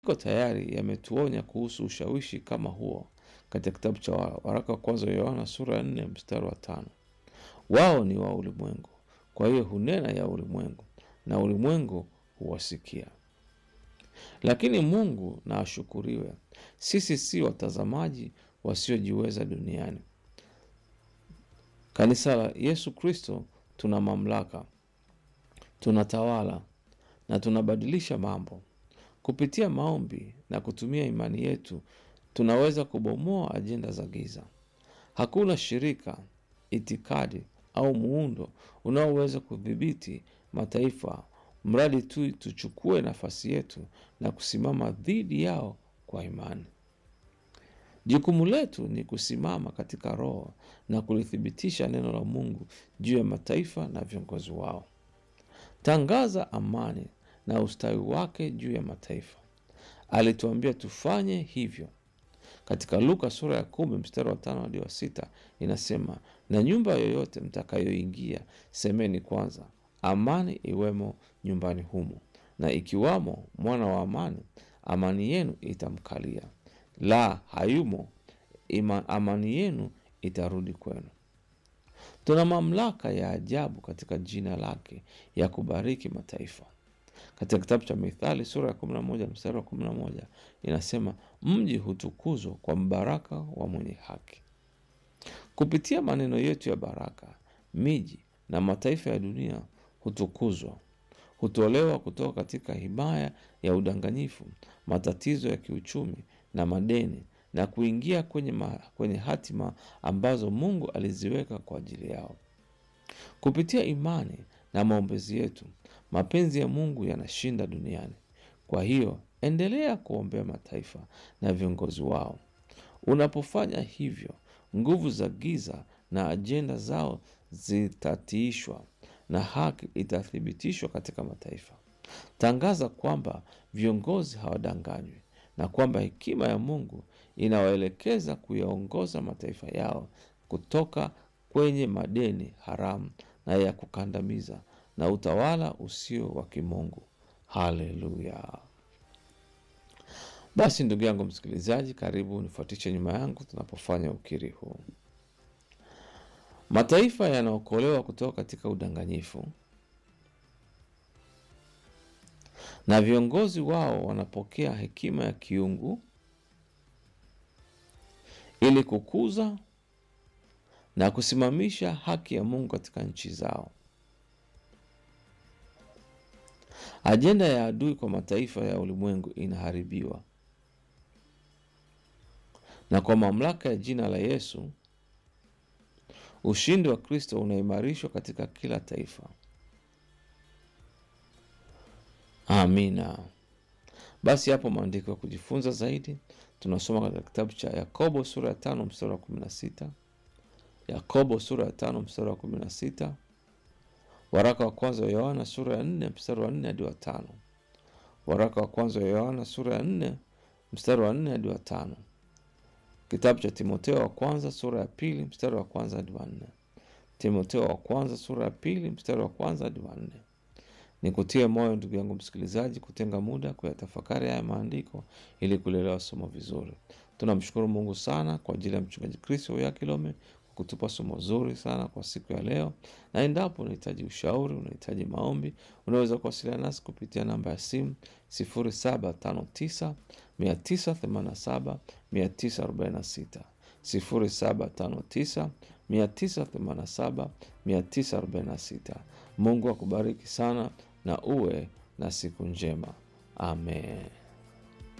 Maandiko tayari yametuonya kuhusu ushawishi kama huo katika kitabu cha waraka wa kwanza wa Yohana sura ya nne mstari wa tano. Wao ni wa ulimwengu, kwa hiyo hunena ya ulimwengu na ulimwengu huwasikia. Lakini Mungu na ashukuriwe, sisi si watazamaji wasiojiweza duniani. Kanisa la Yesu Kristo tuna mamlaka, tunatawala na tunabadilisha mambo kupitia maombi na kutumia imani yetu. Tunaweza kubomoa ajenda za giza. Hakuna shirika, itikadi au muundo unaoweza kudhibiti mataifa, mradi tu tuchukue nafasi yetu na kusimama dhidi yao kwa imani. Jukumu letu ni kusimama katika Roho na kulithibitisha neno la Mungu juu ya mataifa na viongozi wao. Tangaza amani na ustawi wake juu ya mataifa. Alituambia tufanye hivyo katika Luka sura ya kumi mstari wa tano hadi wa sita inasema, na nyumba yoyote mtakayoingia semeni kwanza, amani iwemo nyumbani humo, na ikiwamo mwana wa amani, amani yenu itamkalia; la hayumo, ima, amani yenu itarudi kwenu. Tuna mamlaka ya ajabu katika jina lake ya kubariki mataifa. Katika kitabu cha Mithali sura ya 11 mstari wa 11 inasema, mji hutukuzwa kwa mbaraka wa mwenye haki. Kupitia maneno yetu ya baraka, miji na mataifa ya dunia hutukuzwa, hutolewa kutoka katika himaya ya udanganyifu, matatizo ya kiuchumi na madeni, na kuingia kwenye, ma, kwenye hatima ambazo Mungu aliziweka kwa ajili yao. Kupitia imani na maombezi yetu, mapenzi ya Mungu yanashinda duniani. Kwa hiyo endelea kuombea mataifa na viongozi wao. Unapofanya hivyo, nguvu za giza na ajenda zao zitatiishwa na haki itathibitishwa katika mataifa. Tangaza kwamba viongozi hawadanganywi na kwamba hekima ya Mungu inawaelekeza kuyaongoza mataifa yao kutoka kwenye madeni haramu na ya kukandamiza na utawala usio wa kimungu. Haleluya! Basi ndugu yangu msikilizaji, karibu nifuatishe nyuma yangu tunapofanya ukiri huu. Mataifa yanaokolewa kutoka katika udanganyifu na viongozi wao wanapokea hekima ya kiungu ili kukuza na kusimamisha haki ya Mungu katika nchi zao. Ajenda ya adui kwa mataifa ya ulimwengu inaharibiwa, na kwa mamlaka ya jina la Yesu ushindi wa Kristo unaimarishwa katika kila taifa. Amina. Basi hapo maandiko ya kujifunza zaidi tunasoma katika kitabu cha Yakobo sura ya tano mstari wa kumi na sita Yakobo sura ya tano mstari wa kumi na sita Waraka wa kwanza wa Yohana sura ya nne mstari wa nne hadi wa tano Waraka wa kwanza wa Yohana sura ya nne mstari wa nne hadi wa tano Kitabu cha Timotheo wa kwanza sura ya pili mstari wa kwanza hadi wa nne Timotheo wa kwanza sura ya pili mstari wa kwanza hadi wa nne Nikutie moyo ndugu yangu msikilizaji, kutenga muda kuyatafakari haya maandiko ili kulielewa somo vizuri. Tunamshukuru Mungu sana kwa ajili ya mchungaji Kristo ya Kilome kwa kutupa somo zuri sana kwa siku ya leo, na endapo unahitaji ushauri, unahitaji maombi, unaweza kuwasiliana nasi kupitia namba ya simu 0759 987 946 0759 987 946. Mungu akubariki sana na uwe na siku njema. Amen.